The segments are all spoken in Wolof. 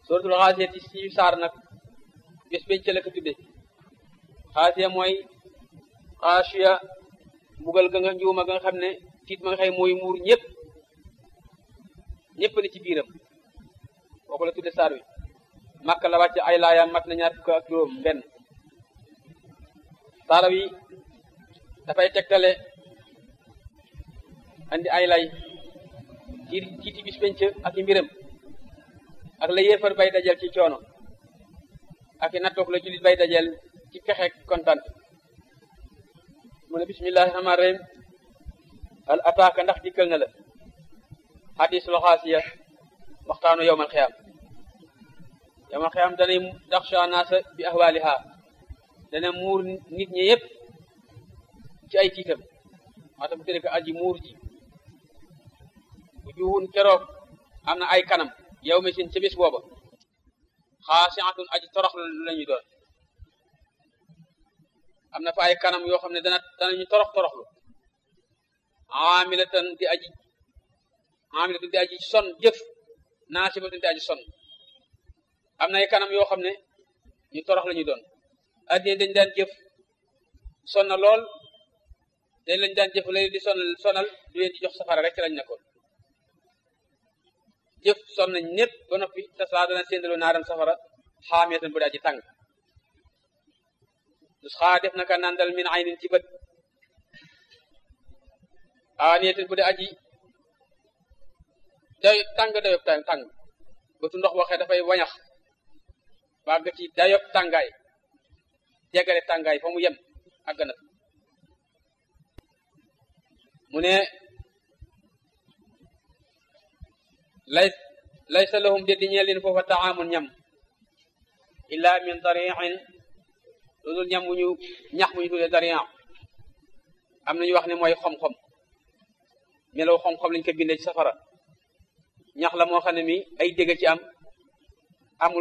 suratul xaasiya ci si saar nag bés bañ ca la ko tudde xaasiya mooy xaasiya mbugal ga nga njuuma ga nga xam ne tiit ma nga xëy mooy muur ñëpp ñëpp ne ci biiram kooku la tudde saar wi makka la wàcc ay laayam mat na ñaar fukk ak juróom benn saara wi dafay tegtale andi ay lay ci tiiti bis penc ak i mbiram ak la yéefar bay dajal ci coono ak i nattoog la julit bay dajal ci pexeek kontaan mu ne bismillahi rahmaani rahim al ataaka ndax dikkal na la hadisul xaasiya waxtaanu yowmal xiyaam yowmal xiyaam danay daxsha naasa bi ahwaaliha dana muur nit ñi yëpp ci ay tiitam maa tax bu tëddee ko aji muur ji bu juwun keroog am na ay kanam yow mi sin ca bis booba xaasiatun aji toroxlu la ñuy doon am na fa ay kanam yoo xam ne dana danañu torox toroxlu amilatan di aji amilatan di aji son jëf naasibatun di aji son am na ay kanam yoo xam ne ñu torox la ñuy doon addina dañ daan jëf sonna lool dañ lañ daan jëf lay di sonal sonal du leen di jox safara rek ci lañ nekkoon jëf son nañ ñëpp ba noppi te saa dana séndaloo naaram safara xaamiyatan bu daa ji tàng dus xaa def naka nandal min aynin ci bët aaniyatan bu daa aji day tàng dayob tàng tàng bëtu ndox waxee dafay wañax bàgg ci dayob tàngaay jegale tàngaay fa mu yem àgg na mu ne lay laysa lahum déddi ñeel leen foofa taamun ñam illa min dariin lu dul ñam mu ñu ñax mu ñu tuddee dariin am nañu wax ne mooy xom-xom melaw xom-xom lañ ko bindee ci safara ñax la moo xam ne mi ay dégg ci am amul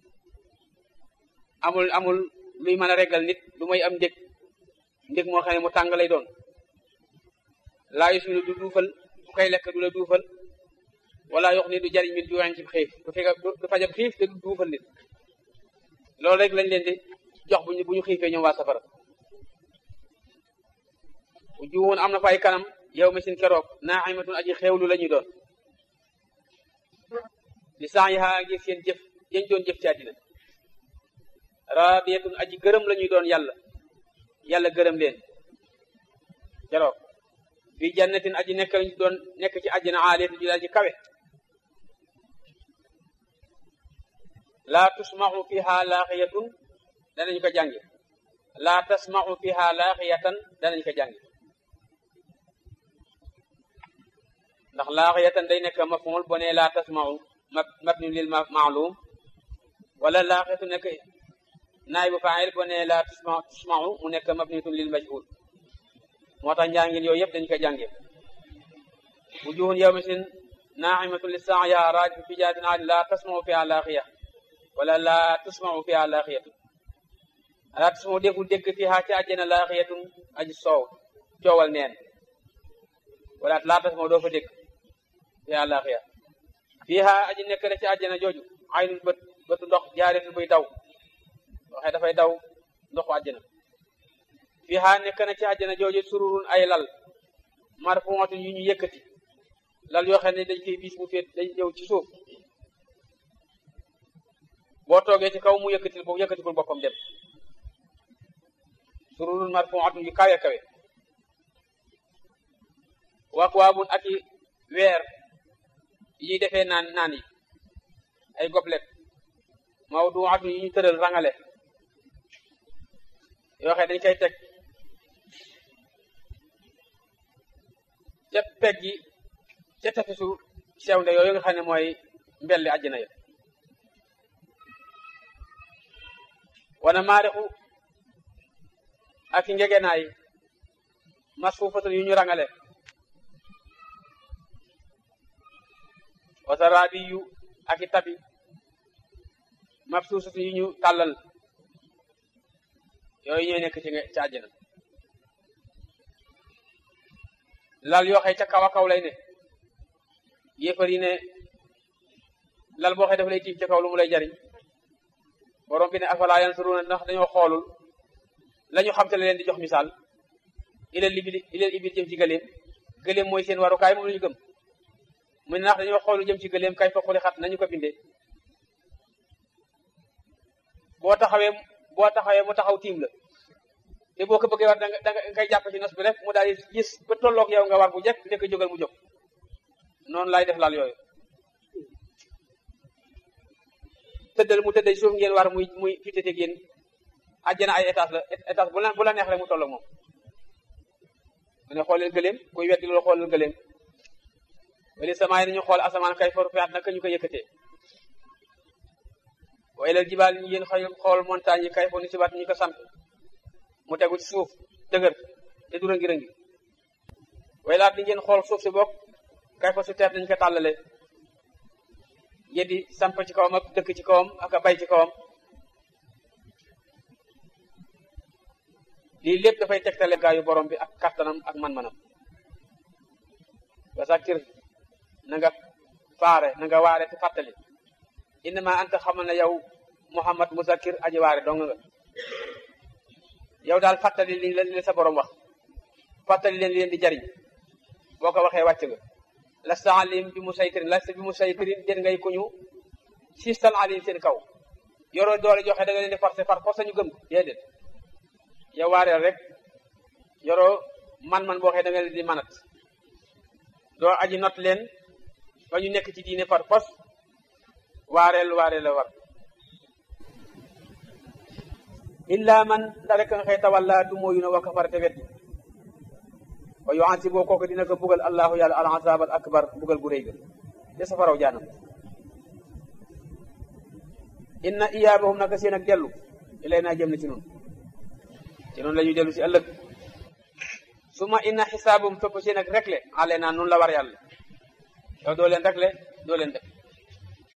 amul amul luy mën a reggal nit lu mooy am ndég ndég moo xam ne mu tàng lay doon laa yusminu du duufal ku koy lekk du la duufal wala yox ni du jariñ mit juuxen ci xiif du fekk du fajab xiif te du duufal nit loolu rek lañ leen di jox buñu bu ñu xiifee ñoom waa safara bu juwoon am na fa ay kanam yow mi sin keroog naaximatun aji xeewlu la ñuy doon li sax yi xaa ngir seen jëf yéen doon jëf ci àddina raadiyatun aji gërëm la ñuy doon yàlla yàlla gërëm leen keroog fi jannatin aji nekk lañu doon nekk ci àjjana aaliyatin ju daal ci kawe laa tusmaxu fiha laaxiyatun danañu ko jàngi laa tasmaxu fiha laaxiyatan danañu ko jàngi ndax laaxiyatan day nekk maf'ul bo ne laa tasmaxu mabni lil ma'lum wala laaxiyatu nekk naaybu faa'il bo ne laa tusmaxu mu nekk mabniyatun lil majhul moo tax njàngin yooyu yëpp dañu ko jànge wujuhun yawmasin naa'imatun li sa'yiha raajihun fi jannatin 'aaliya laa tasma'u fiha laaxiya wala laa tusma'u fiha laaxiyatun laa tusma'u deful dégg fiha ci àjjana laaxiyatun aji soow coowal neen wala laa tasma'u doo fa dégg fiha laaxiya fiha aji nekk rek ci àjjana jooju aynun bët bëtu ndox jaareetul buy daw waxee dafay daw ndoxu àjjana fiha nekk na ci àjjana jooju sururun ay lal marfuatun yu ñu yëkkati lal yoo xam ne dañ koy bis bu féet dañ ñëw ci suuf boo toogee ci kaw mu yëkkatil boobu yëkkatikul boppam dem sururun marfuatun yu kawe kawe wakwaabun ak i weer yi ñuy defee naan naan yi ay goblet mawduatun yu ñu tëral rangale yoo xam ne dañ koy teg ca peg gi ca tefesu sew nde yooyu nga xam ne mooy mbelli àjjana ya wana maarixu ak i ngegenaay masfuufatun yu ñu rangale wasaraabi yu ak i tabi mabsuusatun yu ñu tàllal yooyu ñooy nekk ci ci àjjana lal yoo xëy ca kaw a kaw lay ne yéefar yi ne lal boo xee dafa lay tiim ci kaw lu mu lay jariñ borom bi ne afala yansuruna ndax dañoo xoolul la ñu xam te la leen di jox misaal ilal ibil ilal ibil jëm ci gëléem gëléem mooy seen warukaay moom la ñu gëm mu ne ndax dañoo xoolu jëm ci gëléem kay fa xuli xat nañu ko bindee boo taxawee boo taxawee mu taxaw tiim la te boo ko bëggee war danga danga ngay jàpp ci nos bi rek mu daal di gis ba tolloog yow nga war bu jekk njëkk jógal mu jóg noonu laay def laal yooyu tëddal mu tëddal suuf ngeen war muy muy fitete yéen àjjana ay étage la étage bu la bu la neex rek mu tolloog moom mu ne xooleel gëléem kuy weddi loolu xooleel gëléem wali samaay nañu xool asamaan kay for fiat naka ñu ko yëkkatee waaye la jibaal ñu yéen xëy xool montagne yi kay fo ni si baat ñu ko sant mu tegu ci suuf dëgër te du rëngi rëngi waaye laat di ngeen xool suuf si bokk kay fa su teet nañu ko tàllale yeddi samp ci kawam ak dëkk ci kawam ak a bay ci kawam lii lépp dafay tegtale gaayu borom bi ak kattanam ak man-manam ba sakir na nga faare na nga waare te fàttali innama anta xamal ne yow muhammad musakir aji waare dong nga yow daal fàttali li leen sa borom wax fàttali leen li leen di jariñ boo ko waxee wàcc nga lasta alim bi mu saytirin lasta bi mu saytirin jën ngay kuñu sistal alim seen kaw yoroo doole joxe da nga leen di forcé par force ñu gëm déedéet yow waareel rek yoroo man-man boo xee da nga leen di manat doo aji not leen ba ñu nekk ci diine par force waareel waareel la war illa man da rek nga xëy tawalla du mooyu na wa kafara te weddi wa yu'azibu kooku dina ko bugal allahu yàlla al azab al akbar bugal gu rëy ga te safaraw jaanam inna iyaabahum naka seen ak dellu ilay naa jëm na ci noonu ci noonu la ñuy dellu si ëllëg suma inna xisaabum topp seen ak rekle ale naa noonu la war yàlla yow doo leen rekle doo leen def